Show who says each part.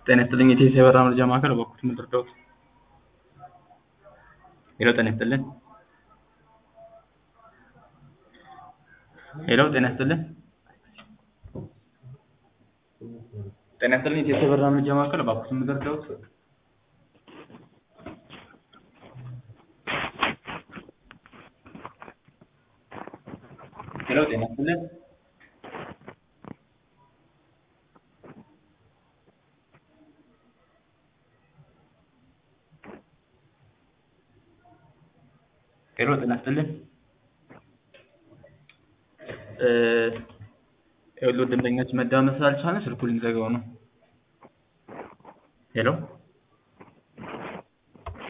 Speaker 1: ጤና ይስጥልኝ የቴሌ የበራ መረጃ ማዕከል በኩል ምን ልርዳዎት? ሄሎ ጤና ይስጥልን ሄሎ ጤና ይስጥልን ጤና ይስጥልኝ የቴሌ የበራ መረጃ ማዕከል በኩል ምን ልርዳዎት? ሄሎ ጤና ይስጥልን ሄሎ ጤና ይስጥልን ይኸውልዎት ደንበኛችን መደማመጥ ስላልቻልን ስልኩን ልንዘጋው ነው ሄሎ